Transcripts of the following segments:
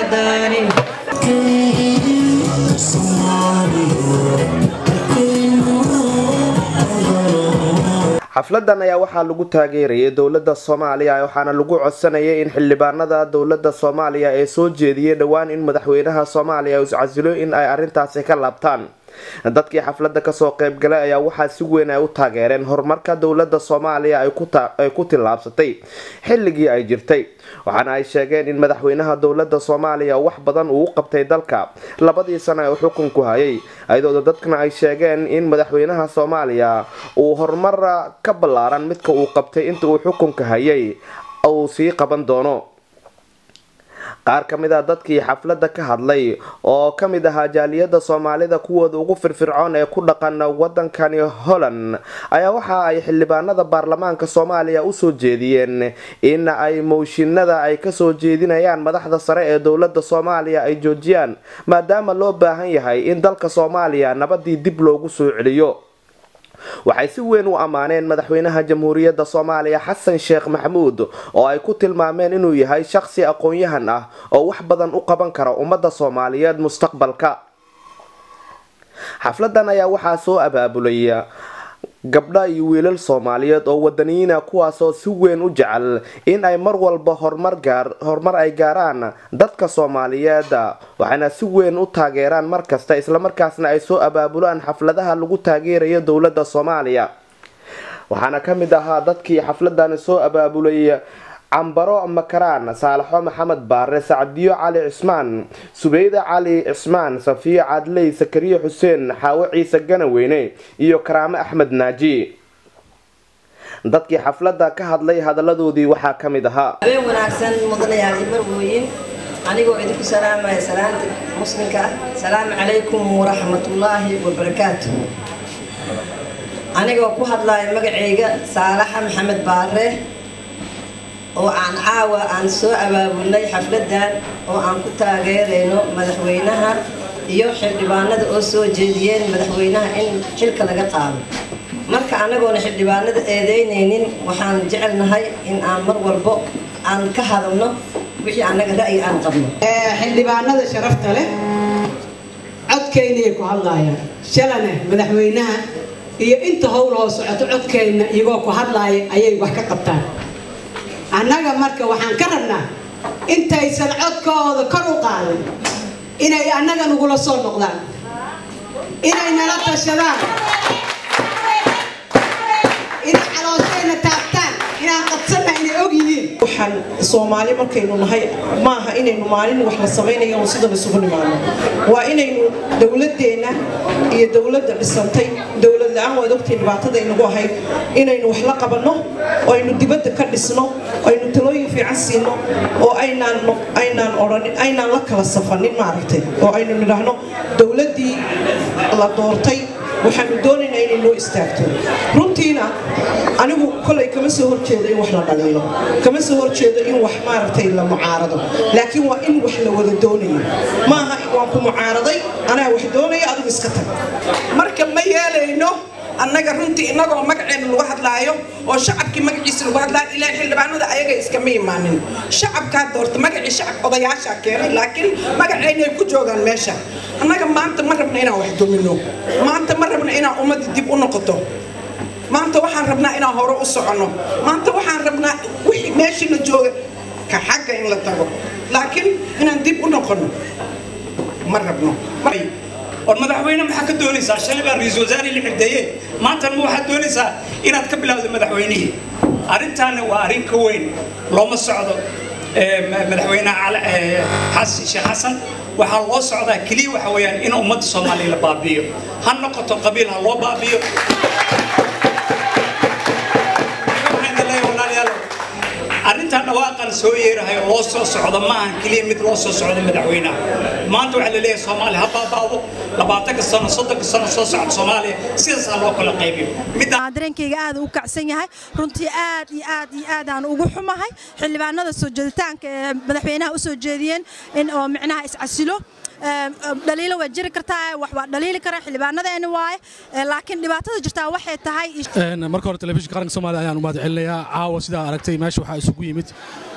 wadani xafladan ayaa waxaa lagu taageerayay dowladda soomaaliya waxaana lagu codsanayay in xildhibaanada dowladda soomaaliya ee soo jeediyay dhowaan in madaxweynaha soomaaliya iscasilo in ay arintaasi ka laabtaan dadkii xafladda kasoo qeybgalay ayaa waxaa si weyn ay u taageereen horumarka dowladda soomaaliya ay ku tillaabsatay xilligii ay jirtay waxaana ay sheegeen in madaxweynaha dowladda soomaaliya wax badan uu u qabtay dalka labadii sano ee xukunku hayay ayadooda dadkana ay sheegeen in madaxweynaha soomaaliya uu horumar ka ballaaran midka uu qabtay inta uu xukunka hayay uu sii qaban doono qaar ka mid a dadkii xafladda ka hadlay oo ka mid ahaa jaaliyadda soomaalida kuwooda ugu firfircoon ee ku dhaqan wadankani holland ayaa waxa ay xildhibaanada baarlamaanka soomaaliya usoo jeediyeen in ay mooshinada ay kasoo jeedinayaan madaxda sare ee dowladda soomaaliya ay joojiyaan maadaama loo baahan yahay in dalka soomaaliya nabadii dib loogu soo celiyo waxay si weyn u ammaaneen madaxweynaha jamhuuriyadda soomaaliya xasan sheekh maxamuud oo ay ku tilmaameen inuu yahay shaqsi aqoon-yahan ah oo wax badan u qaban kara ummadda soomaaliyeed mustaqbalka xafladan ayaa waxaa soo abaabulay gabdha iyo wiilal soomaaliyeed oo wadaniyiina kuwaasoo si weyn u jecel in ay mar walba horumar ay gaaraan dadka soomaaliyeed waxayna si weyn u taageeraan mar kasta islamarkaasna ay soo abaabulaan xafladaha lagu taageerayo dowladda soomaaliya waxaana ka mid ahaa dadkii xafladani soo abaabulay cambaro makaraan saalaxo maxamed baare sacdiyo cali cismaan subeyda cali cismaan safiyo cadley sakariye xuseen xaawo ciise ganaweyne iyo karaame axmed naaji dadkii xafladda ka hadlay hadaladoodii waxaa ka mid ahaa habeen wanaagsan mudanayaal iyo marwooyin anigoo idinku salaamaya salaanta muslimka ah salaamu calaykum waraxmatullaahi wabarakaatu anigoo ku hadlaya magacayga saalaxa maxamed baare oo aan caawa aan soo abaabulnay xafladan oo aan ku taageerayno madaxweynaha iyo xildhibaanada oo soo jeediyeen madaxweynaha in xilka laga qaado marka anagoona xildhibaanada eedeynaynin waxaan jecelnahay in aan mar walbo aan ka hadalno wixii annaga ra'yi aan qabno xildhibaanada sharafta leh codkeynayay ku hadlaayaan shalane madaxweynaha iyo inta howl hoo socoto codkeenna iyagoo ku hadlaaya ayay wax ka qabtaan annaga marka waxaan ka rabnaa intaysan codkooda kor u qaadan inay annaga nagula soo noqdaan inay nala tashadaan inay calooshayna taabtaan inaan qabsanna inay og yihiin waxaan soomaali markaynu nahay maaha inaynu maalin wax la samaynayo oo sidan isugu nimaano waa inaynu dowladeenna iyo dowladda dhisantay dowlad la-aan waad ogtay dhibaatada inagu ahayd inaynu wax la qabanno oo aynu dibadda ka dhisno oo aynu talooyin fiican siino oo aynaan aynaan odhanin aynaan la kala safanin maaragtay oo aynu nidhaahno dowladdii la doortay waxaanu doonaynaa inay noo istaagto runtiina anigu kolay kama soo horjeedo in wax la dhaliilo kama soo horjeedo in wax maaragtay la mucaarado laakiin waa in wax la wada doonayo maaha waan ku mucaaraday anaa wax doonaya adigu iska tag marka ma yeelayno annaga runtii innagoo magaceena lagu hadlaayo oo shacabkii magaciisa lagu hadlaayo ilaa xildhibaanada ayaga iskama imaanin shacabkaa doorta magacii shacab odayaashaa keenay laakiin magaceynay ku joogaan meesha annaga maanta ma rabna inaan wax domino maanta ma rabna inaan ummadda dib u noqoto maanta waxaan rabnaa inaan hore u soconno maanta waxaan rabnaa wixii meeshiina jooga ka xagga in la tago laakiin inaan dib u noqono ma rabno war madaxweyne maxaa ka doonaysaa shalay baa ra-iisul wasaare la xigdeeye maantana ma waxaad doonaysaa inaad ka bilowdo madaxweynihii arrintaana waa arrin ka weyn looma socdo madaxweynaha xasan sheekh xasan waxaa loo socdaa keliya waxa weeyaan in ummadda soomaaliya la baabi'iyo ha noqoto qabiil ha loo baabi'iyo arrintan dhawaaqan soo yeerahay oo loo soo socdo ma ahan keliya mid loo soo socdo madaxweynaha maanta waxaa la leeyahay soomaaliya ha baabaado labaatanka sano soddonka sano soo socda soomaaliya sidaasaa loo kala qaybiyo dareenkayga aad u kacsan yahay runtii aad iyo aad iyo aad aan ugu xumahay xildhibaanada soo jeeditaanka ee madaxweynaha u soo jeediyeen in oo micnaha iscasilo dhaliilo way jiri kartaa wax waa dhaliili kara xildhibaanadeeni waaye laakiin dhibaatada jirtaa waxay tahay marka hore telefishinka qaranka soomaaliya ayaan u mahad celinayaa caawa sidaa aragtay meesha waxaa isugu yimid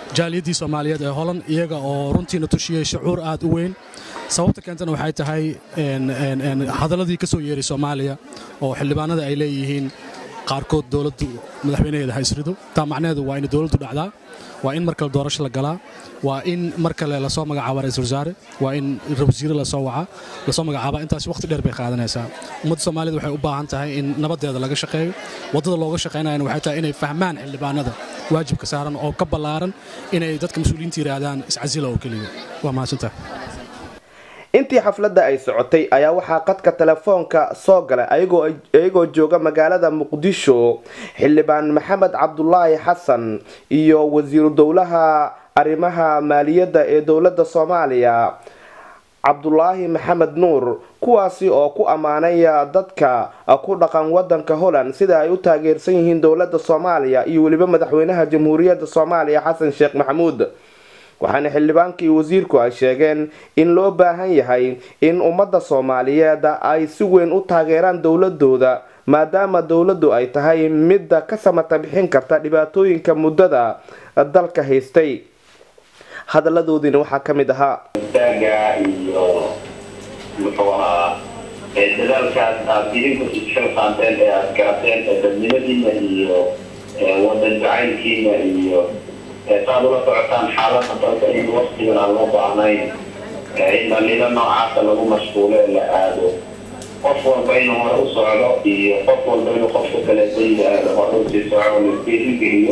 jaaliyaddii soomaaliyeed ee holan iyaga oo runtiina tushiyey shucuur aad u weyn sababta keentana waxay tahay hadalladii ka soo yeeray soomaaliya oo xildhibaanada ay leeyihiin qaarkood dowladdu madaxweynaheeda ha isrido taa macnaheedu waa in dowladdu dhacdaa waa in mar kale doorasho la galaa waa in mar kale lasoo magacaaba ra-isul wasaare waa in wasiire lasoo waca lasoo magacaaba intaas waqti dheer bay qaadanaysaa ummadda soomaaliyed waxay u baahan tahay in nabadeeda laga shaqeeyo waddada looga shaqaynayana waxay tahay inay fahmaan xildhibaanada waajibka saaran oo ka ballaaran inay dadka mas-uuliyiinta yidhaahdaan iscasila oo keliya waa mahadsantahay intii xafladda ay socotay ayaa waxaa qadka telefoonka soo galay iyagoo jooga magaalada muqdisho xildhibaan maxamed cabdulaahi xasan iyo wasiiru dowlaha arrimaha maaliyadda ee dowladda soomaaliya cabdulaahi maxamed nuur kuwaasi oo ku ammaanaya dadka ku dhaqan wadanka holland sida ay u taageersan yihiin dowladda soomaaliya iyo weliba madaxweynaha jamhuuriyadda soomaaliya xasan sheekh maxamuud waxaana xildhibaankii wasiirku ay sheegeen in loo baahan yahay in ummadda soomaaliyeed ay si weyn u taageeraan dowladooda maadaama dowladdu ay tahay midda ka samata bixin karta dhibaatooyinka muddada dalka haystay hadalladoodiina waxaa ka mid ahaa taaga iyo muxuu ahaa dadaalkaas aad idinku isxilqaanteen ee aad garateen ee dadnimadiina iyo wadan jacaylkiina iyo saad ula socotaan xaaladda dalka in waktigan aan loo baahnayn in dhaliilo noocaasa lagu mashquulo ee la aado qof walba inuu hore u socdo iyo qof walba inuu qofka kale dayda hore usii soco laisgeerigeliyo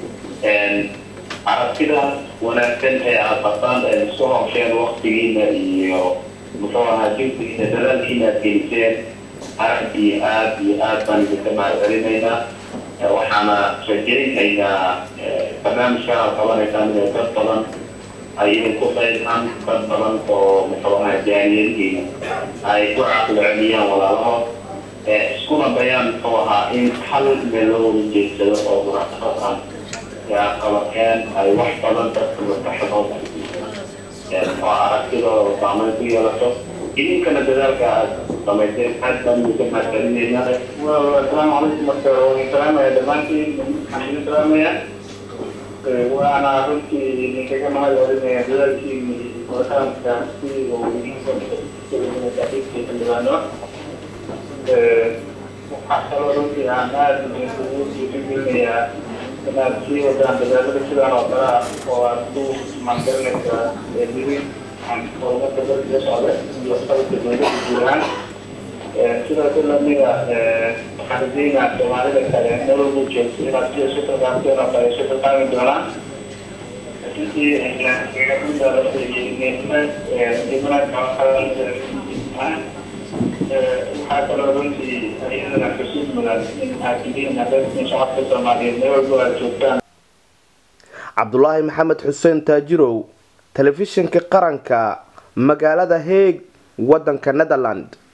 aragtidaas wanaagsan ee aad qabtaan ee isku hawsheen waktigiina iyo muxuu ahaa jinsigiina dadaalkiina aad geliseen aad iyo aad iyo aad baan idinka mahadcelinaynaa waxaana rajaynaynaa barnaamijkan aad qabanaysaan inay dad badan ay idinku qaybaan dad badan oo muxuu ahaa jaaliyadihiina ay ku caqli celiyaan walaalahood iskuna dayaan muxuu ahaa in hal meel loo wada jeedsado oo munaasabad ah qabakeen ay wax badan dadka maskaxdooda oo aragtidooda saameyn ku yeelato idinkana dadaalka aad samayseen aad baan idinka mahadcelinaynaa asalaamu calaykum marka waan salaamaya dhammaantiin waxaan idin salaamaya waana runtii idinkaga mahad celinaya dadaalkiini qoritaanka si uu idinka xildhibaano waxaa kaloo runtii aan aad idinkugu dhiirigelinayaa inaad sii wadaan dadaalada sidaan oo kale ah oo aad ku maangarinaysaa dirin horumarka dalka socda iyo qalabka dowladda guuraan sidaas lamida waxaan rajeynaa soomaalida kale meel walba joogto inaad sida isu tilmaamteen oo kale isu tilmaami doonaan waxaa kaloo runtii iyadana xusuus mudan in aad tihiin dadkin shacabka soomaaliyeed meel walba aad joogtaan cabdulaahi maxamed xuseen taajirow telefishinka qaranka magaalada heeg wadanka netherland